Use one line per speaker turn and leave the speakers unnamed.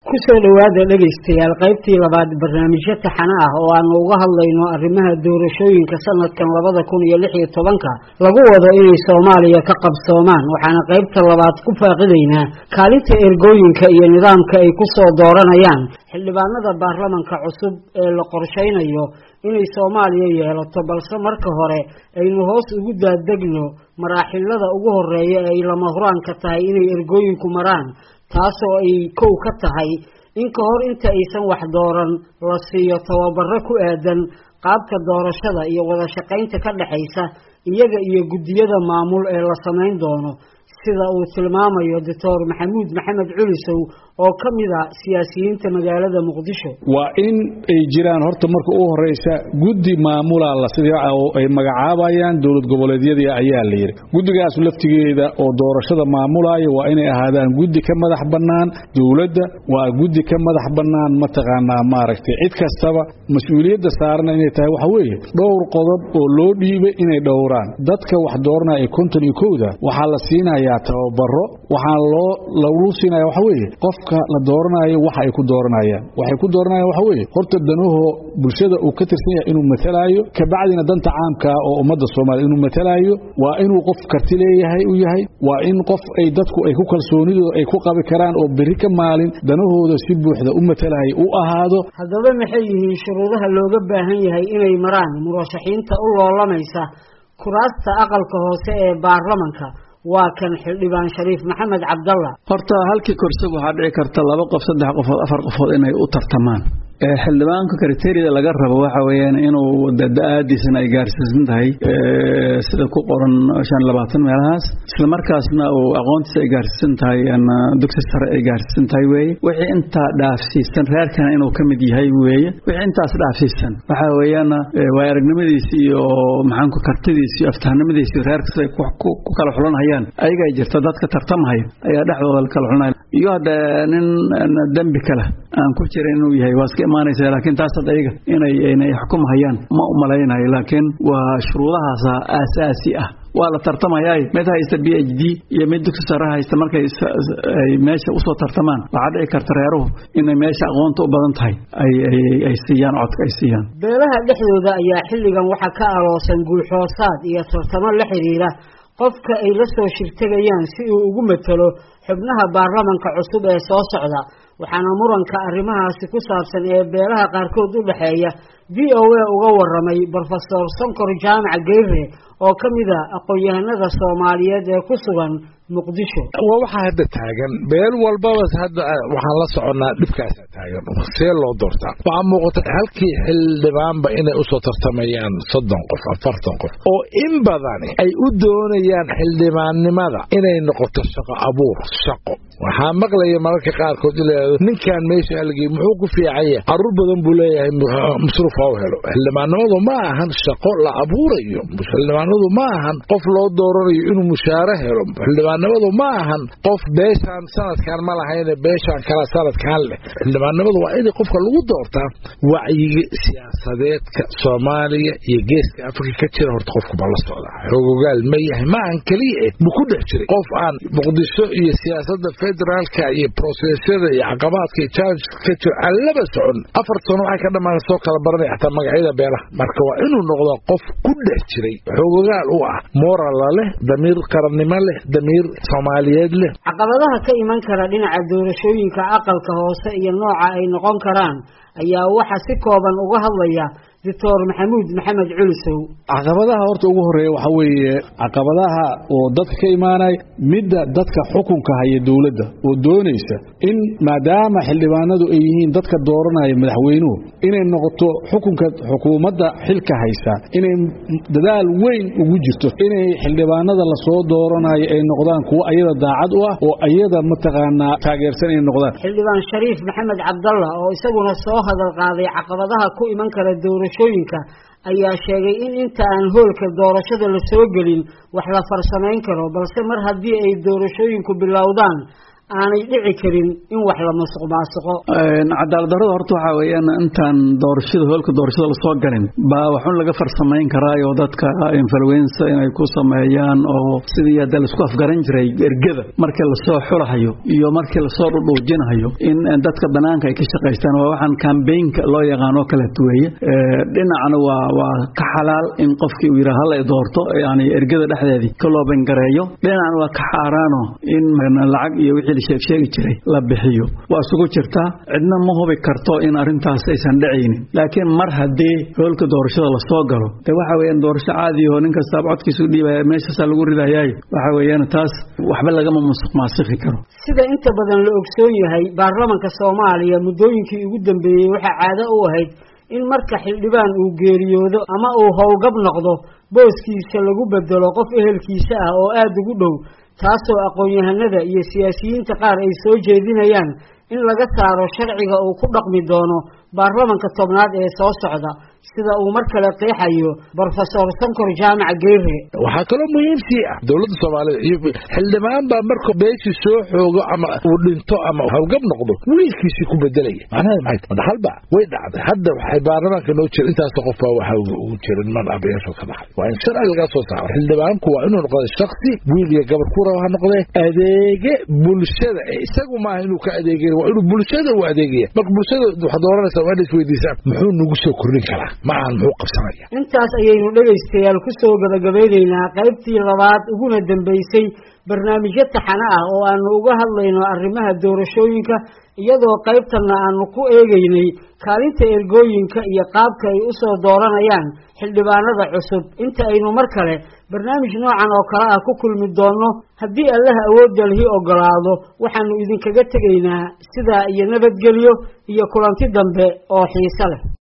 kusoo dhowaada dhegaystayaal qaybtii labaad barnaamijyo taxane ah oo aanu uga hadlayno arrimaha doorashooyinka sanadkan labada kun iyo lix iyo tobanka lagu wado inay soomaaliya ka qabsoomaan waxaana qaybta labaad ku faaqidaynaa kaalinta ergooyinka iyo nidaamka ay kusoo dooranayaan xildhibaanada baarlamanka cusub ee la qorshaynayo inay soomaaliya yeelato balse marka hore aynu hoos ugu daadegno maraaxilada ugu horeeya ee ay lama huraanka tahay inay ergooyinku maraan taasoo ay kow ka tahay in ka hor inta aysan wax dooran la siiyo tababaro ku aadan qaabka doorashada iyo wada shaqaynta ka dhexaysa iyaga iyo guddiyada maamul ee la samayn doono sida uu tilmaamayo doctor maxamuud maxamed culisow oo ka mid a siyaasiyiinta magaalada muqdisho
waa in ay jiraan horta marka u horeysa guddi maamula la sida ay magacaabayaan dowlad goboleedyadii ayaa la yidhi guddigaas laftigeeda oo doorashada maamulaya waa inay ahaadaan guddi ka madax bannaan dowladda waa guddi ka madax bannaan mataqaanaa maaragtay cid kastaba mas-uuliyadda saaran inay tahay waxa weeye dhowr qodob oo loo dhiibay inay dhowraan dadka wax dooranaya ee konton iyo kowda waxaa la siinayaa tababaro waxaa loo lagu siinaya waxa weeye qof la dooranayo waxa ay ku dooranayaan waxay ku dooranayaan waxa weeye horta danahoo bulshada uu ka tirsan yahay inuu matalaayo kabacdina danta caamka oo ummadda soomaaliya inuu matalaayo waa inuu qof karti leeyahay u yahay waa in qof ay dadku ay ku kalsoonidooda ay ku qabi karaan oo berri ka maalin danahooda si buuxda u matalaya u ahaado
haddaba maxay yihiin shuruudaha looga baahan yahay inay maraan murashaxiinta u loolamaysa kuraasta aqalka hoose ee baarlamanka waa kan xildhibaan shariif maxamed cabdalla
horta halkii korsog waxaa dhici karta laba qof saddex qofood afar qofood inay u tartamaan xildhibaanka kriteeriyada laga rabo waxa weeyaan inuu da-aadiisana ay gaarsiisan tahay sida ku qoran shan labaatan meelahaas isla markaasna uu aqoontiisa ay gaarsiisan tahay dugsi sare ay gaarsiisan tahay weeye wixii intaa dhaafsiisan reerkana inuu ka mid yahay weeye wixii intaas dhaafsiisan waxa weeyaan waa aragnimadiisi iyo maxaanku kartidiisi iyo aftahnimadiisi iyo reerka siday ku kala xulanhayaan ayagaa jirta dadka tartamahaya ayaa dhexdooda la kala xulanaya iyo hadda nin dembi kale aan ku jirin inuu yahay waa iska imaanaysa laakiin taas hadda iyaga inay inay xukumhayaan ma u malaynayo laakiin waa shuruudahaasa aasaasi ah waa la tartamayaa mid haysta b h d iyo mid dugsi sare haysta markay ay meesha usoo tartamaan waxaa dhici karta reeruhu inay meesha aqoonta u badan tahay ay siiyaan codka ay siiyaan
beelaha dhexdooda ayaa xilligan waxaa ka aloosan guulxoosaad iyo tartamo la xidhiira qofka ay la soo shirtegayaan si uu ugu matalo xubnaha baarlamanka cusub ee soo socda waxaana muranka arrimahaasi ku saabsan ee beelaha qaarkood u dhexeeya v o a uga waramay brofesor sonkor jaamac geyre oo ka mid a aqoon-yahanada soomaaliyeed ee ku sugan muqdisho
waa waxaa hadda taagan beel walbaba hadda waxaan la soconnaa dhibkaasa taagan see loo doortaa waxaa muuqata halkii xildhibaanba inay usoo tartamayaan soddon qof afartan qof oo in badani ay u doonayaan xildhibaannimada inay noqoto shaqo abuur shaqo waxaa maqlaya mararka qaarkood ilayado ninkan meesha halgey muxuu ku fiicanya caruur badan buu leeyahay masruuf ha u helo xildhibaannimadu ma ahan shaqo la abuurayo xildhibaanadu ma ahan qof loo dooranayo inuu mushaare helo xildhibaannimadu ma ahan qof beeshaan sanadkan ma lahayne beeshaan kala sanadkan leh xildhibaannimadu waa in qofka lagu doortaa wacyiga siyaasadeedka soomaaliya iyo geeska afrika ka jira horta qofku ma la socdaa xoogogaal ma yahay ma ahan keliya eh ma ku dhex jiray qof aan muqdisho iyo siyaasadda federaalka iyo brosesyada iyo caqabaadka iyo challengeska ka jiro aan laba socon afar sano waxay ka dhammaan soo kala baranaya xataa magacyada beelaha marka waa inuu noqdaa qof ku dhex jiray xoogogaal u ah morala leh damiir qarannimo leh damiir soomaaliyeed leh
caqabadaha ka iman kara dhinaca doorashooyinka aqalka hoose iyo nooca ay noqon karaan ayaa waxaa si kooban uga hadlaya doctor maxamuud maxamed culisow
caqabadaha horta ugu horeeya waxaa weeye caqabadaha oo dadka ka imaanaya midda dadka xukunka haya dowladda oo doonaysa in maadaama xildhibaanadu ay yihiin dadka dooranaya madaxweynuhu inay noqoto xukunka xukuumadda xilka haysa inay dadaal weyn ugu jirto inay xildhibaanada lasoo dooranayo ay noqdaan kuwo ayada daacad u ah oo ayada mataqaanaa taageersan ay noqdaan
xildhibaan shariif maxamed cabdalla oo isaguna soo hadal qaaday caqabadaha ku iman kara doorashooyinka ayaa sheegay in inta aan hoolka doorashada la soo gelin wax la farsamayn karo balse mar haddii ay doorashooyinku bilowdaan aanay dhici karin in wax la masuq maasuqo
cadaalad darrada horta waxaa weeyaan intaan doorashada hoolka doorashada lasoo galin baa waxun laga farsamayn karaayo dadka influenza inay ku sameeyaan oo sidii hadda laisku afgaran jiray ergada markii lasoo xulahayo iyo markii lasoo dhudhuujinahayo in dadka banaanka ay ka shaqaystaan waa waxaan kambaynka loo yaqaano kala duweeye dhinacna waa waa ka xalaal in qofkii uu yidhaha hala doorto yani ergada dhexdeedii ka loo bangareeyo dhinacna waa ka xaaraano in lacag iyo wixii la sheegsheegi jiray la bixiyo waa isugu jirtaa cidna ma hubi karto in arrintaas aysan dhacaynin laakiin mar haddii hoolka doorashada lasoo galo de waxa weeyaan doorasho caadiyaho nin kastaaba codkiisu dhiibaya meeshaasaa lagu ridayaay waxa weeyaan taas waxba lagama musuq maasiki karo
sida inta badan la ogsoon yahay baarlamanka soomaaliya muddooyinkii ugu dambeeyey waxaa caado u ahayd in marka xildhibaan uu geeriyoodo ama uu howlgab noqdo booskiisa lagu bedelo qof ehelkiisa ah oo aada ugu dhow taasoo aqoon-yahanada iyo siyaasiyiinta qaar ay soo jeedinayaan in laga saaro sharciga uu ku dhaqmi doono baarlamanka tobnaad ee soo socda sida uu mar kale qeexayo brofesor sankor jaamac geyre
waxaa kaloo muhiimsii ah dowladda soomaalida iyo xildhibaan baa marka beeshii soo xoogo ama uu dhinto ama hawlgab noqdo wiilkiisii ku bedelaya macnaheed maxay madhaxalba way dhacday hadda waxay baarlamaanka noo jira intaasoo qof baa waxa ugu jira niman abayaasho ka dhaxay waa in sharci laga soo saaro xildhibaanku waa inuu noqdo shaksi wiil iyo gabar ku raba ha noqdee adeege bulshada isagu maaha inuu ka adeegay waa inuu bulshada u adeegaya marka bulshada waxaad oranaysaa waa inaad isweydiisaan muxuu nagu soo kordhin karaa maahan muxuu qabsanaya
intaas ayaynu dhegaystayaal ku soo gabagabeynaynaa qaybtii labaad uguna dambeysay barnaamijyo taxane ah oo aanu uga hadlayno arrimaha doorashooyinka iyadoo qaybtanna aanu ku eegeynay kaalinta ergooyinka iyo qaabka ay u soo dooranayaan xildhibaanada cusub inta aynu mar kale barnaamij noocan oo kale ah ku kulmi doonno haddii allaha awoodda lihi ogolaado waxaanu idinkaga tegaynaa sidaa iyo nabadgelyo iyo kulanti dambe oo xiise leh